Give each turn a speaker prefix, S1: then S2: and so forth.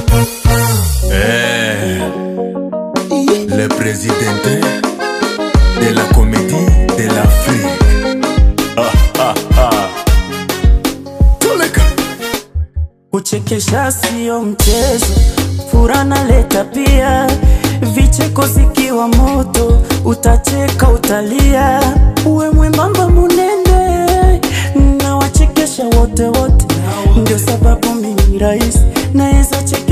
S1: Eh, le président de la comédie de l'Afrique. Ah, ah, ah. Toleka.
S2: Kuchekesha sio mchezo, furaha naleta pia. Vicheko zikiwa moto, utacheka utalia. Uwe mwembamba munene, na wachekesha wote wote, ndio sababu mimi rais naweza cheka